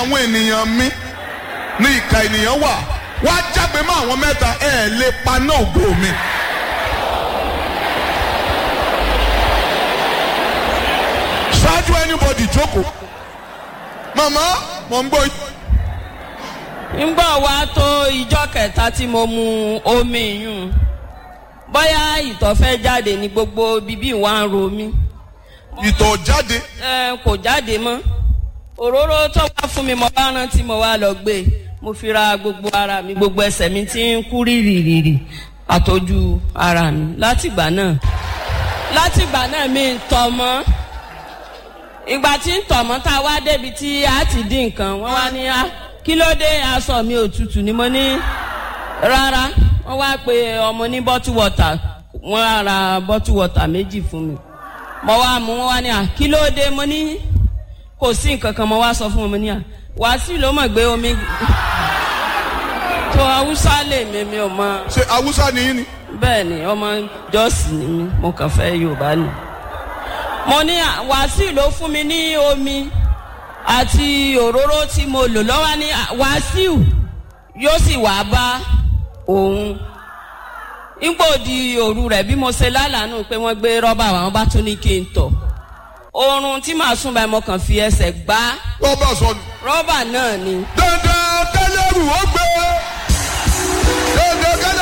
àwọn ènìyàn mi ní ìka ènìyàn wà wá jágbe mọ́ àwọn mẹ́ta ẹ̀ lè paná ògo mi. ṣáájú anybody jókòó màmá mò ń gbọ́ yín. ńgbà wá tó ìjọ kẹta tí mo mu omi yùn bóyá ìtọ̀ fẹ́ jáde ní gbogbo bíbí wa ń ro mí ìtọ̀ jáde ẹ kò jáde mọ́ òróró tó wá fún mi mo bá rántí mo wá lọ gbé mo fi ra gbogbo ara mi gbogbo ẹsẹ̀ mi ti ń kú rìrìrìrì àtọ́jú ara mi látìgbà náà látìgbà náà mi ń tọ̀ mọ́ ìgbà tí ń tọ̀ mọ́ tá a wá débi tí a ti dín nǹkan wọ́n wá ní a kí ló dé aṣọ mi òtútù ni mo ní rárá wọ́n wá pe ọmọ ní bottle water wọ́n á ra bottle water méjì fún mi mo wá mú wọn wá ní à kí ló dé mo ní kò sí nǹkan kan mo wá sọ fún wọn mo ní à wàásù ló mọ̀ gbé omi tó haúsá lè mi mi ò mọ ṣe awúsá ni yín ni. bẹ́ẹ̀ ni ọmọ jọ́ọ̀sì ni mi mo kàn fẹ́ yorùbá ni mo ní à, wàásù ló fún mi ní omi àti òróró tí mo lò lọ́wọ́ ní à, wàásù yóò sì wá bá òun nígbò di òru rẹ̀ bí mo ṣe lálàánú pé wọ́n gbé rọ́bà wa wọ́n bá tún ní kí n tọ̀ oorun tí màá sùn báyìí mo kàn fi ẹsẹ̀ gbá rọ́bà sọnù. rọ́bà náà ni dandan kẹlẹ́rù ó gbé